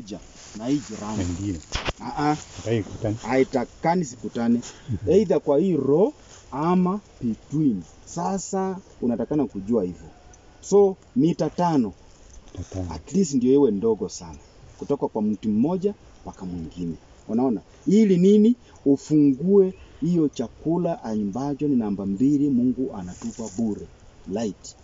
moja na hii jirani Ndio. Ah, ah, Hataki kukutana. haitakani sikutane either kwa hii row ama between. Sasa unatakana kujua hivyo, so mita tano Tatana. at least ndio iwe ndogo sana, kutoka kwa mti mmoja mpaka mwingine. Unaona, ili nini? Ufungue hiyo chakula ambacho ni namba mbili, Mungu anatupa bure, light.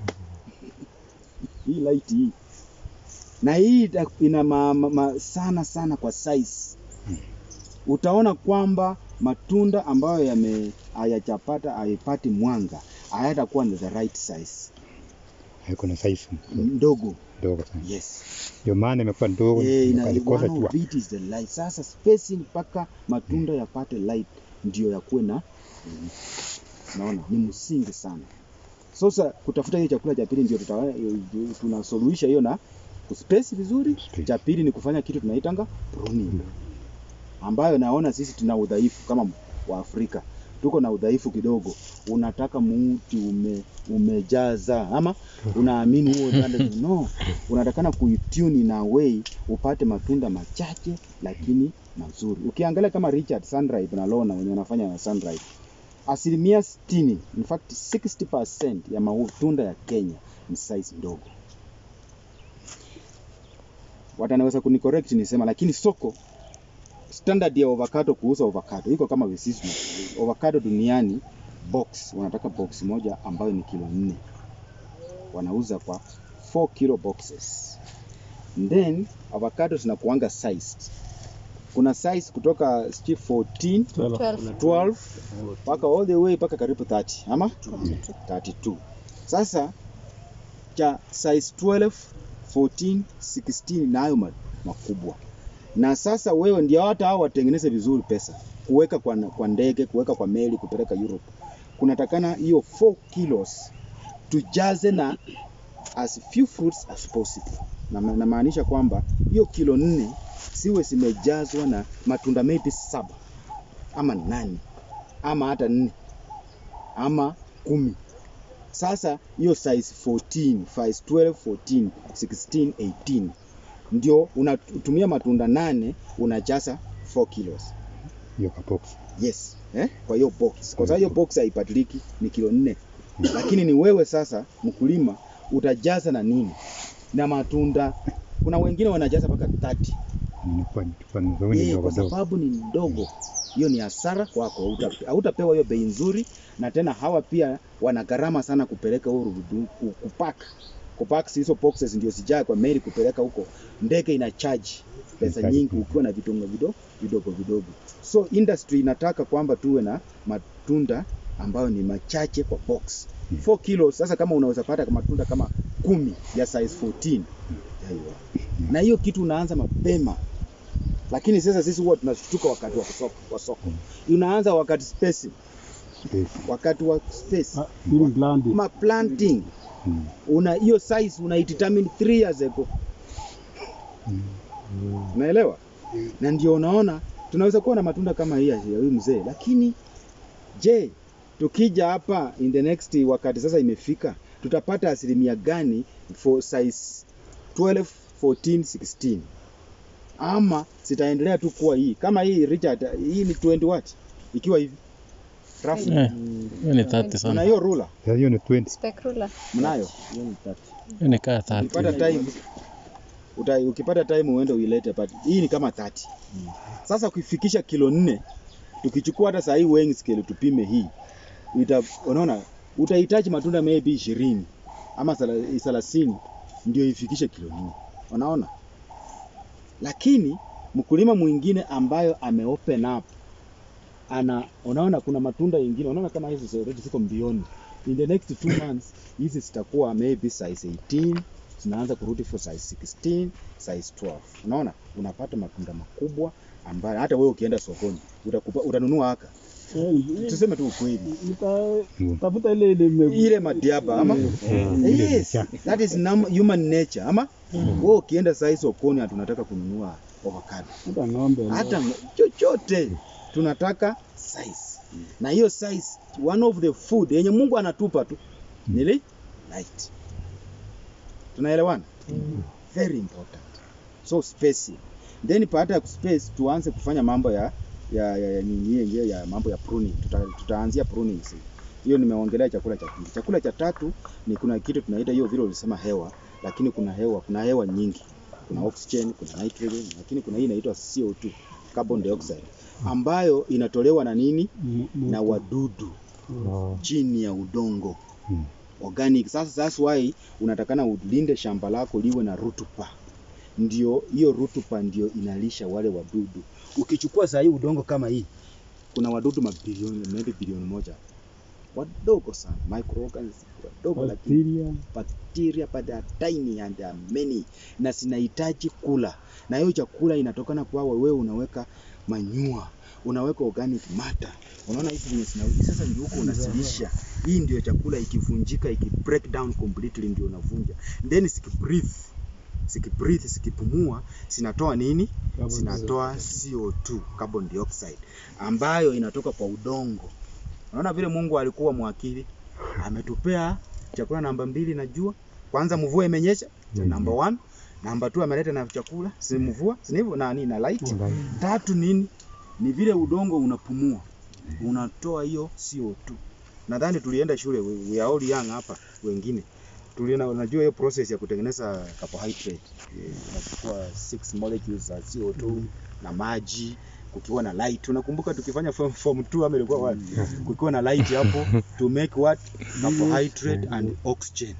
hii light hii na hii ita- ina ma, ma, ma, sana sana kwa size. Utaona kwamba matunda ambayo yame hayajapata hayapati mwanga hayatakuwa ni the right size, Haiko na size ndogo. ndogo sana. Yes. Ndio maana imekuwa ndogo Eh, ina- alikosa one tu. of it is the light. Sasa spacing mpaka matunda yapate light ndio yakuwe na mm, naona ni msingi sana. Sasa kutafuta hiyo chakula cha pili ndio tuta- tunasuluhisha hiyo na kuspace vizuri. Space. Cha pili ni kufanya kitu tunaitanga pruning, ambayo naona sisi tuna udhaifu kama Waafrika tuko na udhaifu kidogo. Unataka muti ume, umejaza ama unaamini huo upande no, unatakana kuitune in a way upate matunda machache lakini mazuri. Ukiangalia kama Richard Sunripe na Lona wenye wanafanya na Sunripe, asilimia 60, in fact 60% ya matunda ya Kenya ni size ndogo. Watanaweza kunicorrect nisema, lakini soko standard ya avocado kuuza avocado iko kama visisi. Avocado duniani box wanataka box moja ambayo ni kilo nne, wanauza kwa 4 kilo boxes. Then avocado zinakuanga sized. Kuna size kutoka sijui 14 12 mpaka all the way mpaka karibu 30 ama 32. Sasa cha size 12, 14, 16 nayo ma- makubwa. Na sasa wewe ndio hata hao watengeneze vizuri pesa, kuweka kwa, kwa ndege, kuweka kwa meli, kupeleka Europe. Kunatakana hiyo 4 kilos tujaze na as few fruits as possible. Na namaanisha kwamba hiyo kilo nne siwe zimejazwa na matunda maybe saba ama nane ama hata nne ama kumi. Sasa hiyo size 14, size 12, 14, 16, 18 ndio unatumia matunda nane unajaza 4 kilos. Hiyo ka box. Yes, eh? Kwa hiyo box. Kwa sababu hiyo box haibadiliki ni kilo nne. Lakini ni wewe sasa mkulima utajaza na nini? Na matunda. Kuna wengine wanajaza mpaka 30. Inakuwa ni chupa nzuri Eh, ndogo kwa ndogo. sababu ni ndogo. Hiyo ni hasara kwako. Hauta- Hautapewa hiyo bei nzuri na tena hawa pia wana gharama sana kupeleka huko rudu- kupack. Kupack hizo boxes ndio sijae kwa meli kupeleka huko. Ndege ina charge pesa Charge. nyingi ukiwa na vitongo vidogo vidogo vidogo. So industry inataka kwamba tuwe na matunda ambayo ni machache kwa box. 4 kilos sasa kama unaweza pata matunda kama kumi ya size 14 yaiwa. Na hiyo kitu unaanza mapema lakini sasa sisi huwa tunashtuka wakati wa soko, wa soko. Unaanza wakati space, Space. wakati wa space. Ili blandi. Ma planting Mm. una hiyo size unaidetermine 3 years ago. Unaelewa? Na ndio unaona tunaweza kuwa na matunda kama hii ya huyu mzee, lakini je, tukija hapa in the next wakati sasa imefika, tutapata asilimia gani for size 12, 14, 16 ama zitaendelea tu kuwa hii kama hii Richard, hii ni 20 watt ikiwa hivi rafu. Eh, hiyo ni 30 Kuna sana. hiyo ruler Sasa hiyo ni 20. Specular. mnayo? Hiyo ni kaa 30. Ukipata time uta, ukipata time uende uilete but hii ni kama 30. Sasa ukifikisha kilo nne tukichukua hata saa hii weighing scale tupime hii uta, unaona utahitaji matunda maybe 20 ama thela- thelathini ndio ifikishe kilo nne. Unaona? Lakini mkulima mwingine ambayo ame open up ana unaona kuna matunda yengine unaona kama hizi already ziko mbioni in the next two months hizi zitakuwa maybe size 18 zinaanza kurudi for size 16 size 12 unaona unapata matunda makubwa ambayo hata wewe ukienda sokoni utakupa, utanunua haka tuseme tu ukweli Tafuta ile ile ime- ile madiaba ama yes that is num- human nature ama wewe ukienda sasa sokoni na tunataka kununua avocado hata ng'ombe. hata chochote tunataka size na hiyo size one of the food yenye Mungu anatupa tu nili light tunaelewana very important so spacing then baada ya space tuanze kufanya mambo ya ya ya, ya, nini, ya, ya mambo ya pruning Tuta, tutaanzia pruning sasa. hiyo nimeongelea chakula cha pili chakula cha tatu ni kuna kitu tunaita hiyo vile ulisema hewa lakini kuna hewa kuna hewa nyingi kuna oxygen kuna nitrogen lakini kuna hii inaitwa CO2 carbon dioxide ambayo inatolewa na nini na wadudu chini ya udongo Mm. organic. Sasa that's why unatakana ulinde shamba lako liwe na rutuba, ndio hiyo rutuba ndio inalisha wale wadudu. Ukichukua saa hii udongo kama hii, kuna wadudu mabilioni, maybe bilioni moja wadogo sana, microorganisms wadogo, lakini Bacteria. bacteria but they are tiny and they are many, na zinahitaji kula, na hiyo chakula inatokana kwa wewe unaweka manyua, unaweka organic matter. Unaona hizi zenye zinarudi sasa, ndio huko unasilisha. Hii ndio chakula ikivunjika, iki break down completely, ndio unavunja, then zikibreathe zikibreathe zikipumua zinatoa nini? Carbon Zinatoa CO2 carbon dioxide ambayo inatoka kwa udongo. Unaona vile Mungu alikuwa mwakili, ametupea chakula namba mbili na jua. Kwanza mvua imenyesha, namba one. Namba two ameleta na chakula, si mvua, si hivyo na nini na light. Tatu nini? Ni vile udongo unapumua, unatoa hiyo CO2. Nadhani tulienda shule, we, we are all young hapa wengine tuliona, unajua hiyo process ya kutengeneza carbohydrate eh, unachukua six molecules za CO2 na maji kukiwa na light. Unakumbuka tukifanya form, form 2 ama ilikuwa wapi? Kukiwa na light hapo to make what carbohydrate and oxygen.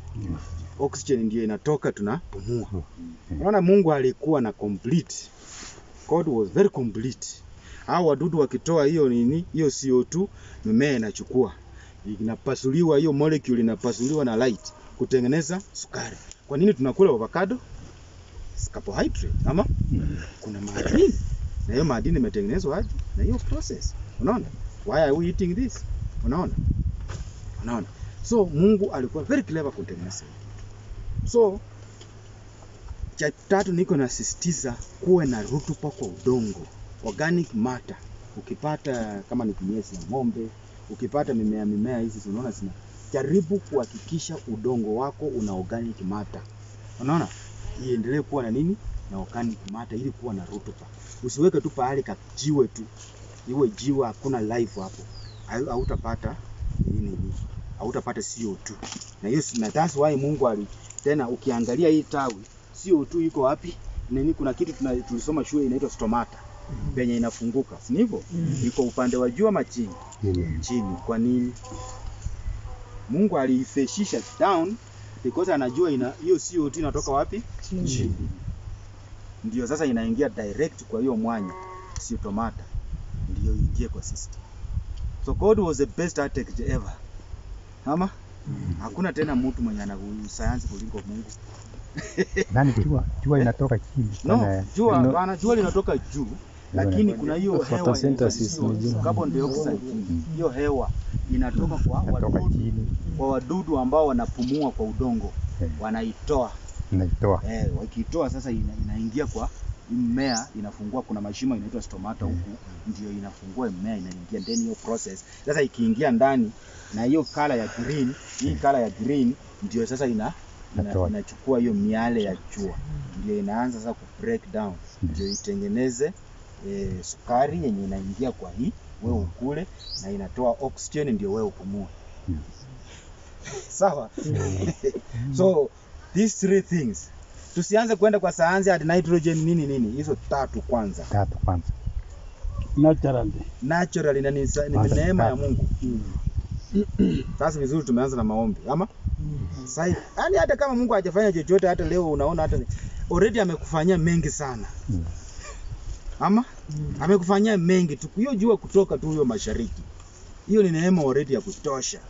Oxygen ndio inatoka tunapumua. Unaona Mungu alikuwa na complete. God was very complete. Hao wadudu wakitoa hiyo nini, hiyo CO2, mimea inachukua inapasuliwa, hiyo molecule inapasuliwa na light kutengeneza sukari. Kwa nini tunakula avocado? It's carbohydrate ama kuna madini na hiyo madini imetengenezwa aje na hiyo process. Unaona? Why are we eating this? Unaona? Unaona? So Mungu alikuwa very clever kutengeneza hii kitu. So cha tatu niko nasisitiza kuwe na rutuba kwa udongo, organic matter. Ukipata kama ni kinyesi ya ng'ombe, ukipata mimea mimea hizi unaona zina jaribu kuhakikisha udongo wako una organic matter. Unaona? Iendelee kuwa na nini? Na organic matter ili kuwa na rutuba. Usiweke tu pahali kajiwe tu. Iwe jiwe hakuna life hapo. Hau- Hautapata nini hii? Hautapata CO2. Na hiyo na that's why Mungu ali tena ukiangalia hii tawi CO2 iko wapi? Nini kuna kitu tuna, tulisoma shule inaitwa stomata. Penye inafunguka. Si ni hivyo? Iko upande wa juu ama chini? chini. Kwa nini? Mungu aliifeshisha down because anajua ina hiyo CO2 inatoka wapi? Chini. Ndio sasa inaingia direct kwa hiyo mwanya cytomata, ndio ingie kwa system. So God was the best architect ever. Ama hakuna tena mtu mwenye ana sayansi kuliko Mungu. Nani jua jua inatoka chini. No, Kana- jua no, hapana, jua linatoka juu, lakini kuna hiyo hewa Photosynthesis inaitwa ni jua. carbon dioxide. Hiyo hewa inatoka kwa inatoka wadudu chini kwa wadudu ambao wanapumua kwa udongo Eh. wanaitoa inaitoa. eh, wakiitoa sasa ina, inaingia kwa mmea inafungua kuna mashimo inaitwa stomata huku ndio inafungua mmea inaingia ndani hiyo process sasa ikiingia ndani na hiyo kala ya green hii kala ya green ndio sasa ina ina- Inatoa. inachukua hiyo miale ya jua ndio inaanza sasa ku break down ndio itengeneze eh, sukari yenye inaingia kwa hii wewe ukule na inatoa oxygen ndio wewe upumue Mm. sawa so these three things tusianze kwenda kwa sayansi hadi nitrogen nini nini hizo tatu kwanza Tatu kwanza. Naturally. naturally na ni sa- ni Kwanza neema ya tatu. Mungu sasa vizuri tumeanza na maombi ama sasa yani hata kama Mungu hajafanya chochote hata leo unaona hata ni- already amekufanyia mengi sana Mm. ama amekufanyia mengi tu hiyo jua kutoka tu hiyo mashariki hiyo ni neema already ya kutosha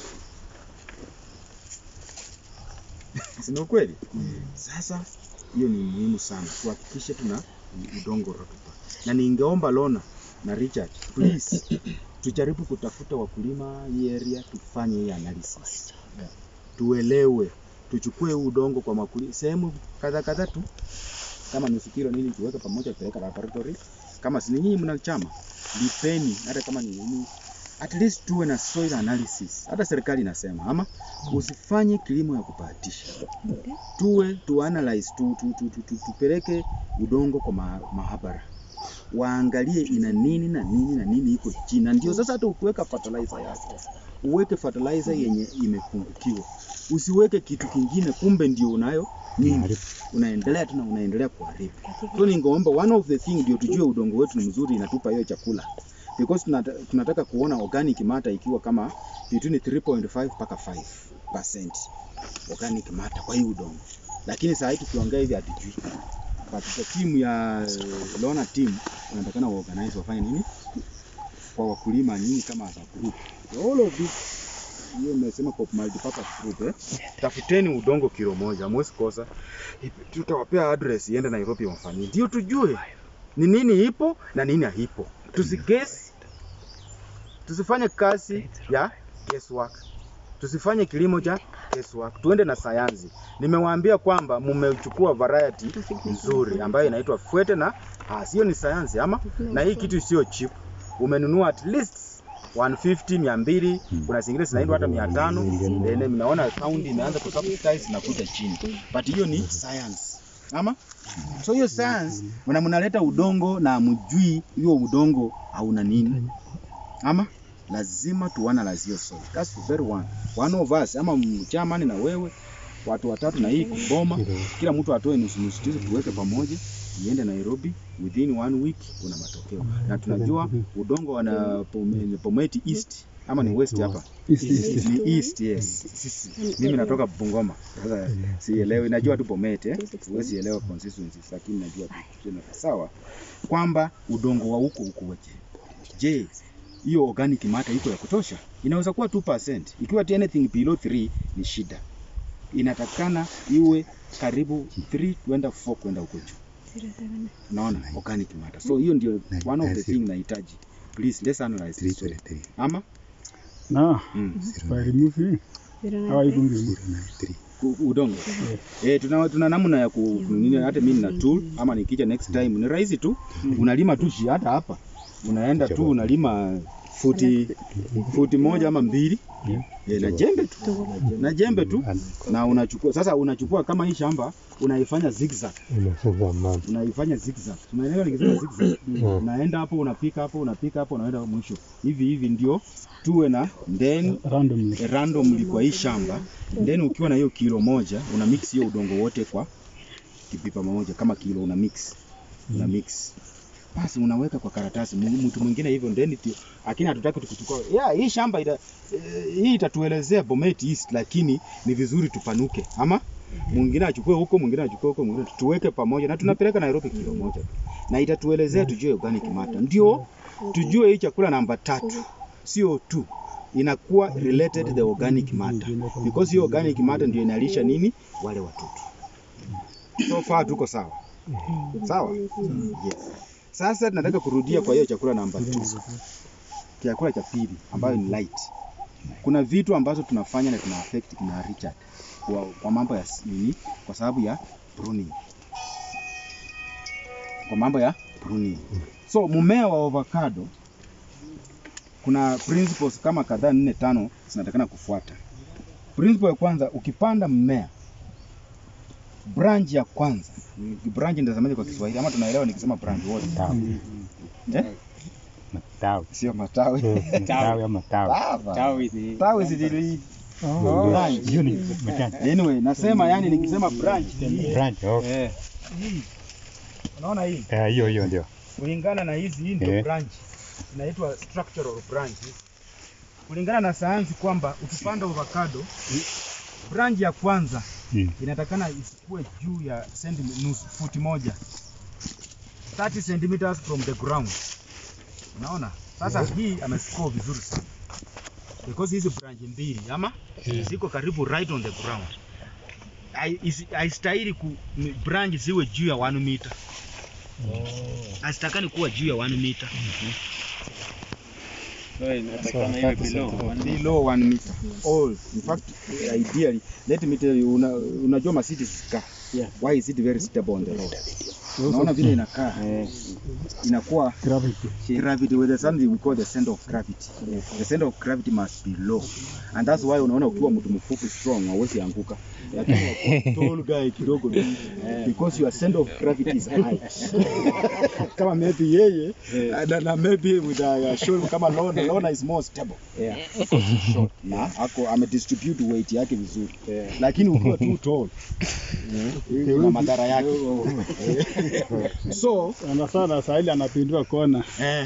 si ni ukweli sasa hiyo ni muhimu sana tuhakikishe tuna udongo rutuba na ningeomba Lona na Richard please tujaribu kutafuta wakulima hii area tufanye hii analysis tuelewe tuchukue huu udongo kwa makulima sehemu kadha kadha tu kama nusu kilo nini tuweke pamoja tupeleka laboratory kama si nyinyi mna chama lipeni hata kama ni nini at least tuwe na soil analysis. Hata serikali inasema ama usifanye kilimo ya kubahatisha, tuwe tu analyze tu, tu, tu, tu, tu, tupeleke udongo kwa ma, mahabara waangalie ina nini na nini na nini iko chini, na ndio sasa hata ukiweka fertilizer yako uweke fertilizer yenye imepungukiwa, usiweke kitu kingine, kumbe ndio unayo nyingi, unaendelea tu na unaendelea kuharibu. So ningeomba one of the thing ndio tujue udongo wetu ni mzuri, inatupa hiyo chakula because tunata, tunataka kuona organic matter ikiwa kama between 3.5 mpaka 5% organic matter kwa hii udongo, lakini saa hii tukiongea hivi hatujui. Katika timu ya eh, Lona team wanatakana waorganize wafanye nini kwa wakulima nini kama as a group. All of this hiyo nimesema kwa multipurpose group eh. Tafuteni udongo kilo moja, hamwezi kosa. Ipe- Tutawapea address iende Nairobi wafanyie. Ndio tujue ni nini ipo na nini haipo. Tusigesi tusifanye kazi ya guesswork. Tusifanye kilimo cha guesswork. Tuende na sayansi. Nimewaambia kwamba mmechukua variety nzuri ambayo inaitwa Fuete na Hass. Hiyo ni sayansi ama na hii kitu sio cheap. Umenunua at least 150 200 kuna zingine zinaitwa hata 500 then mnaona sound imeanza kusubsidize na kuja chini but hiyo ni science ama so hiyo science mna mnaleta udongo na mjui hiyo udongo hauna nini ama lazima tuanalyze hiyo soil that's the very one one of us ama mchamani na wewe watu watatu na hii kuboma kila mtu atoe nusu nusu tuzi tuweke pamoja iende Nairobi within one week kuna matokeo na tunajua udongo wana Pome- Pometi East ama ni west hapa ni east yes Sisi, mimi natoka Bungoma sasa sielewi najua tu Bomet eh siwezi elewa consistencies lakini najua tu tena sawa kwamba udongo wa huko ukoje je hiyo organic matter iko ya kutosha inaweza kuwa 2% ikiwa tu anything below 3 ni shida inatakana iwe karibu 3 kwenda 4 kwenda huko juu naona organic matter so hiyo ndio one of the thing nahitaji please let's analyze this soil ama No, mm. by removing how are you going to remove? Ku- udongo eh, tuna, tuna namna ya ku nini, hata mimi nina tool ama nikija next time ni rahisi tu, unalima tu shi hata hapa unaenda tu unalima futi futi moja ama mbili eh, na jembe tu na jembe tu na unachukua sasa, unachukua kama hii shamba unaifanya zigzag, unaifanya zigzag, unaelewa nikisema zigzag, unaenda hapo unapika hapo unapika hapo unaenda mwisho hivi hivi, ndio tuwe na then Randomly. randomly kwa hii shamba then ukiwa na hiyo kilo moja una mix hiyo udongo wote kwa kipipa moja kama kilo una mix una mix basi unaweka kwa karatasi Mu- mtu mwingine hivyo then ti- lakini hatutaki tukuchukua yeah, hii shamba ita, eh, hii itatuelezea Bomet East lakini ni vizuri tupanuke ama mwingine achukue huko mwingine achukue huko mwingine tuweke pamoja na tunapeleka Nairobi kilo moja tu na itatuelezea tujue organic matter ndio tujue hii chakula namba tatu CO2 inakuwa related the organic matter because hiyo organic matter ndio inalisha nini wale watoto. So far tuko sawa sawa, yes. Sasa tunataka kurudia kwa hiyo chakula namba 2 chakula cha pili ambayo ni light. Kuna vitu ambazo tunafanya na tuna affect kina Richard kwa, kwa mambo ya s- nini, kwa sababu ya pruning, kwa mambo ya pruning. So mmea wa avocado kuna principles kama kadhaa nne tano zinatakana kufuata. Principle ya kwanza, ukipanda mmea branch ya kwanza, branch nitazamaje kwa Kiswahili ama tunaelewa nikisema branch wote? Eh? Matawi. Sio matawi. Matawi ama tawi. Sawa. Tawi si dili- branch. Hiyo ni majani. Anyway, nasema yani nikisema branch ni Branch, okay. eh, hii. Unaona hii? Eh, hiyo hiyo ndio. kulingana na hizi hii ndio Eh. branch inaitwa structural branch kulingana na sayansi kwamba ukipanda avocado branch ya kwanza Mm. inatakana isikuwe juu ya sentimi- nusu futi moja 30 centimeters from the ground unaona sasa hii amescore vizuri sana because hizi branch mbili ama ziko karibu right on the ground Hai- isi- haistahili ku ni- branch ziwe juu ya 1 meter hazitakani kuwa juu ya 1 meter below 1 meter all in fact ideally let me tell you una, unajua Mercedes car Yeah. why is it very suitable on the road unaona vile inakaa inakuwa Gravity. gravity with the something we call the center of gravity the center of gravity must be low and that's why unaona ukiwa mtu mfupi strong hauwezi anguka lakini ukiwa tall guy kidogo because your center of gravity is high kama maybe yeye na, na maybe with a shoulder kama Lona Lona is more stable yeah short na ako amedistribute weight yake vizuri lakini ukiwa too tall kuna madhara yake so Sana sana saa ile anapindua kona.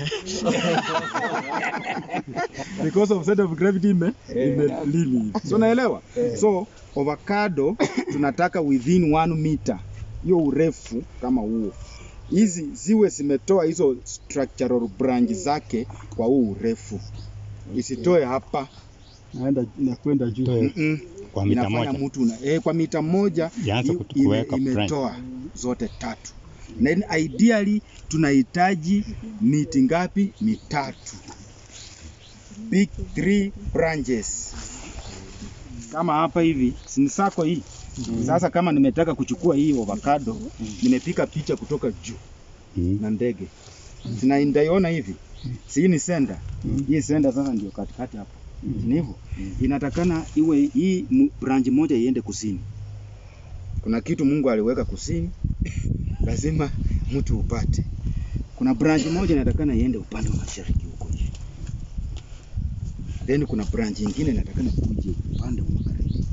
because of center of gravity ime imelili so naelewa so avocado tunataka within one meter hiyo urefu kama huo hizi ziwe zimetoa hizo structural branch zake kwa huu urefu isitoe hapa Naenda nakwenda juu. Mm-mm. Kwa mita inafanya moja. mtu na, eh, kwa mita moja Yaanza i- kutu- ime- kuweka branch. imetoa zote tatu na in- ideally tunahitaji miti ngapi mitatu big three branches kama hapa hivi si sako hii sasa kama nimetaka kuchukua hii avocado nimepika picha kutoka juu Mm. na ndege sina ndaiona hivi si hii ni senda hii senda sasa ndio katikati hapo ni hivyo inatakana iwe hii mu- branch moja iende kusini kuna kitu Mungu aliweka kusini lazima mtu upate kuna branch moja inatakana iende upande wa mashariki huko nje then kuna branch nyingine inatakana kuje upande wa magharibi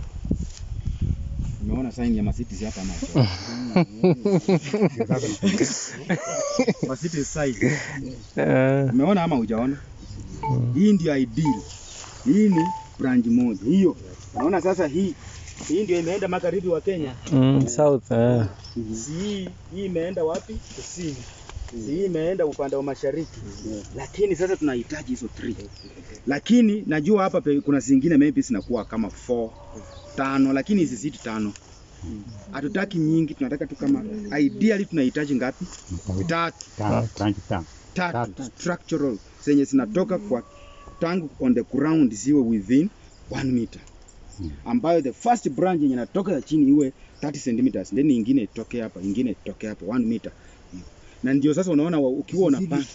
Umeona sign ya Mercedes hapa macho. Mercedes sign. Eh, Umeona ama hujaona? Hii ndio ideal. Hii ni branch moja. Hiyo. Unaona sasa hii hii ndio imeenda magharibi wa Kenya. mm, south eh. Si hii hii imeenda wapi? Kusini. Si hii imeenda upande wa mashariki. Lakini sasa tunahitaji hizo three. Lakini najua hapa pe, kuna zingine maybe zinakuwa kama 4 tano, lakini hizi zidi tano. Hatutaki nyingi, tunataka tu kama ideally tunahitaji ngapi? Tatu. Tano, branch tano. tatu structural zenye zinatoka kwa tangu on the ground ziwe within one meter ambayo the first branch yenye inatoka ya chini iwe 30 centimeters then ingine itoke hapa ingine itoke hapa one meter na ndio sasa unaona wa- ukiwa unapanda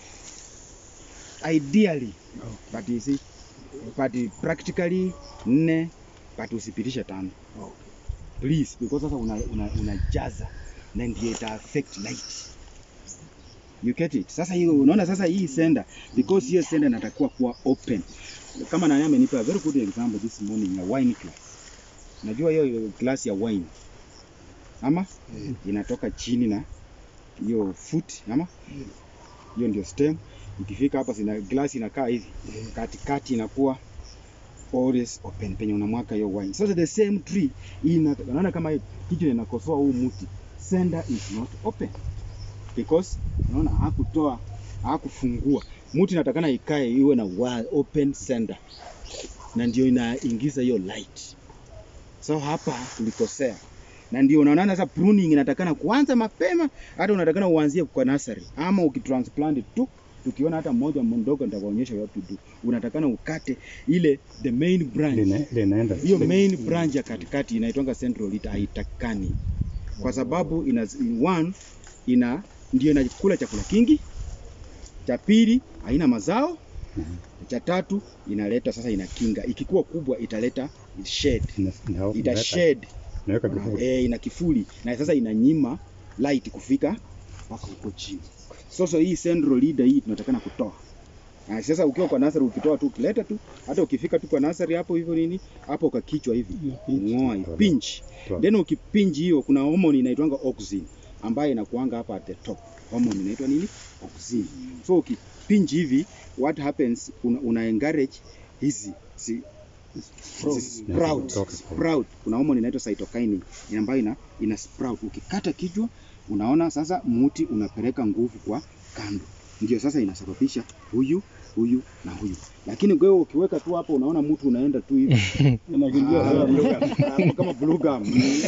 ideally but you see but practically nne but usipitishe tano please because sasa unajaza una, unajaza na ndio ita affect light You get it? Sasa hiyo unaona sasa hii sender because hiyo sender inatakiwa kuwa open. Kama nani amenipa a very good example this morning ya wine glass. Najua hiyo glass ya wine. Ama inatoka chini na hiyo foot ama hiyo ndio stem. Ikifika hapa sina glass inakaa hivi. Katikati inakuwa always open penye unamwaka hiyo wine. Sasa the same tree ina unaona kama kichwa inakosoa huu mti. Sender is not open because unaona hakutoa hakufungua mti inatakana ikae iwe na wa- open center na ndio inaingiza hiyo light so hapa tulikosea na ndio unaona sasa pruning inatakana kuanza mapema hata unatakana uanzie kwa nursery ama ukitransplant tu tukiona hata mmoja mdogo nitakuonyesha what to do unatakana ukate ile the main branch Lina- Linaenda. hiyo main branch ya katikati inaitwanga central lead haitakani kwa sababu ina one ina ndio inakula chakula kingi cha pili haina mazao cha tatu inaleta sasa inakinga ikikuwa kubwa italeta shade Ina- ina- ita inaweka- shade inaweka kivuli. eh, ina kifuli na sasa inanyima light kufika mpaka huko chini sasa hii central leader hii tunatakana kutoa na sasa ukiwa kwa nursery ukitoa tu ukileta tu hata ukifika tu kwa nursery hapo hivyo nini hapo ukakichwa hivi ngoa pinch Toa. then ukipinch hiyo kuna hormone inaitwanga auxin ambayo inakuanga hapa at the top hormone inaitwa nini auxin so ukipinch hivi what happens una, una encourage hizi si, si sprout Toka. sprout kuna hormone inaitwa cytokinin ambayo ina, ina sprout ukikata kichwa unaona sasa muti unapeleka nguvu kwa kando ndio sasa inasababisha huyu huyu na huyu lakini wewe ukiweka tu hapo unaona mtu unaenda tu hivi Inakimbia Ah, sana. blue gum. Hapo kama blue gum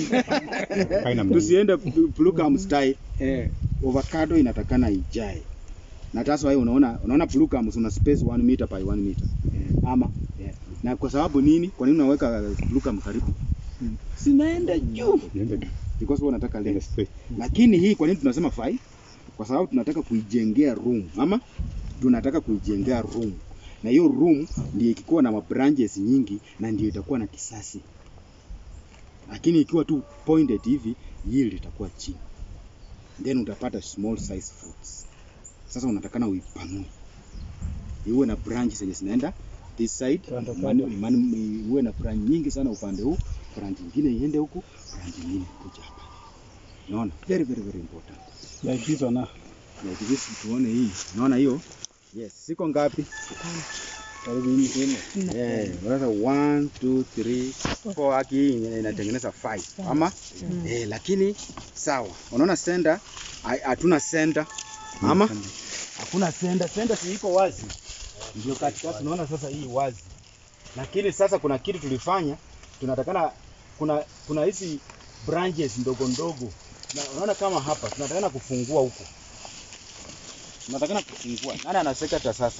Haina mguu. tusiende blue gum style eh, avocado inatakana ijae na that's why unaona unaona blue gum una space 1 meter by 1 meter ama na kwa sababu nini kwa nini unaweka blue gum karibu zinaenda juu Inaenda- because wewe unataka Ile length. straight. Lakini hii kwa nini tunasema 5? Kwa sababu tunataka kuijengea room ama tunataka kuijengea room, na hiyo room ndio ikikuwa na mabranches nyingi na ndio itakuwa na kisasi, lakini ikiwa tu pointed hivi yield itakuwa chini, then utapata small size fruits. Sasa unatakana uipanue iwe na branch zenye zinaenda this side, Kando, mani- mani- iwe na branch nyingi sana upande huu, branch nyingine iende huku, branch nyingine kuja hapa. Unaona, very very very important. Like this one, ah. Like this tuone hii. Unaona hiyo? Yes, siko ngapi? Karibu hii tena. Eh, unaweza 1 2 3 4 haki hii ina- inatengeneza 5. Ama eh, lakini sawa. Unaona sender hai- hatuna sender. Ama hakuna sender, sender si iko wazi. Ndio katikati tunaona sasa hii wazi. Lakini sasa kuna kitu tulifanya, tunatakana kuna kuna hizi branches ndogo ndogo. Na unaona kama hapa tunatakana kufungua huko. Tunatakana kufungua. Nani anasekata sasa?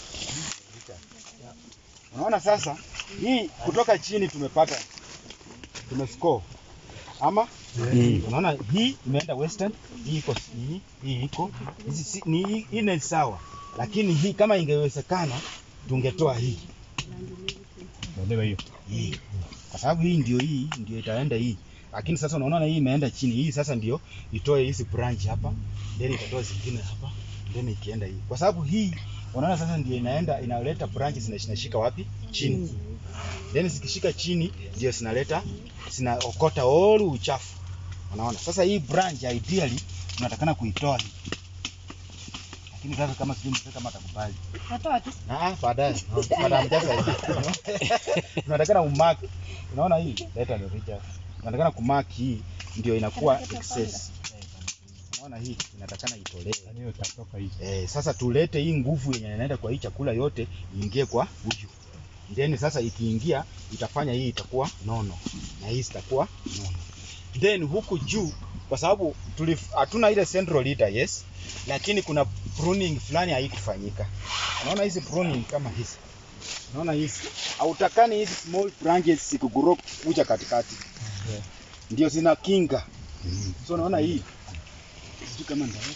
Unaona sasa hii kutoka chini tumepata tumescore ama unaona hii imeenda western, hii iko hii, hii iko hizi si- ni hii hii ni sawa, lakini hii kama ingewezekana tungetoa hii Uelewa hiyo. hii kwa sababu hii ndio hii ndio itaenda hii, lakini sasa unaona hii imeenda chini, hii sasa ndio itoe hizi branch hapa, then itatoa zingine hapa, then ikienda hii, kwa sababu hii unaona sasa ndio inaenda inaleta branches zina- zinashika wapi? Chini. Then zikishika chini ndio zinaleta zinaokota all uchafu. Unaona? Sasa hii branch ideally tunatakana kuitoa hii. Lakini sasa kama sijui mzee kama atakubali. Natoa tu. Ah, baadaye. Madam Jasa. Tunatakana umark. Unaona hii? Leta ndio picha. Tunatakana kumark hii ndio inakuwa excess. Unaona hii inatakana itolewe. Yaani hiyo itatoka hii. Eh, sasa tulete hii nguvu yenye inaenda kwa hii chakula yote iingie kwa huyu. Then sasa ikiingia itafanya hii itakuwa nono na hii zitakuwa nono. Then huku juu kwa sababu tulif- hatuna ile central leader yes, lakini kuna pruning fulani haikufanyika. Unaona hizi pruning kama hizi. Unaona hizi. Hautakani hizi small branches zikugrow kuja katikati. Ndio zina kinga. So unaona hii. Sijui kama ndaweza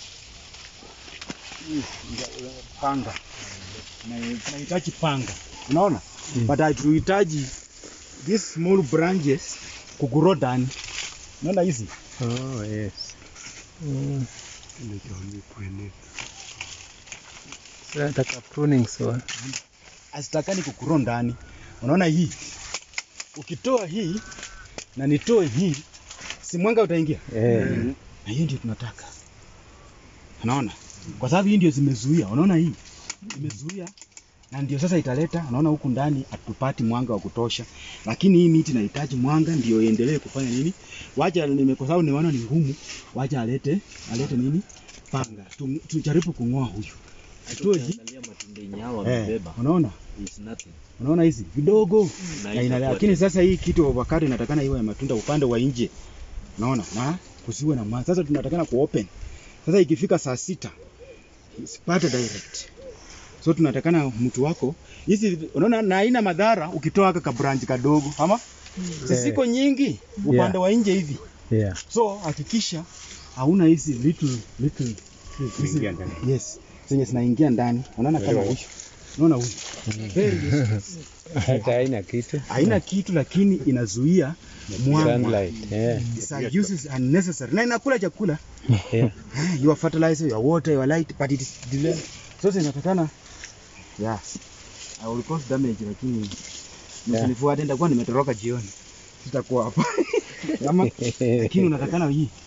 hii ndio, panga Na- tunahitaji panga unaona but hatuhitaji these small branches kugrow ndani unaona hizi Oh, yes. Mm. Sasa nataka pruning so. hazitakani kugrow ndani unaona hii ukitoa hii na nitoe hii si mwanga utaingia Eh. na hiyo ndio tunataka unaona kwa sababu hii ndio zimezuia unaona hii imezuia na ndio sasa italeta unaona huku ndani hatupati mwanga wa kutosha lakini hii miti inahitaji mwanga ndio iendelee kufanya nini wacha nime kwa sababu nimeona ni ngumu wacha alete alete nini panga Tu- tujaribu kung'oa huyu atoe hii Ukiangalia matunda yenye hao eh, wamebeba unaona is nothing. unaona hizi vidogo Na na ina, itakuwa lakini sasa hii kitu ya avocado inatakana iwe ya matunda upande wa nje, unaona, na kusiwe na maji. Sasa tunatakana ku open. Sasa ikifika saa sita isipate direct, so tunatakana mtu wako hizi, unaona, na haina madhara ukitoa haka branch kadogo, ama zisiko nyingi upande wa nje hivi, Yeah. so hakikisha hauna hizi little little hizi Kuingia ndani. yes, zenye zinaingia ndani, unaona kama huyu, unaona huyu very useless Hata haina kitu. haina kitu lakini inazuia mwanga. Sunlight. Yeah. It's a uses unnecessary. Na inakula chakula. Yeah. Ah, Your fertilizer, your water, your light, but it is delayed. So zinatakana yeah. I will cause damage lakini msinifuate nitakuwa nimetoroka jioni. Sitakuwa hapa. Kama lakini unatakana hii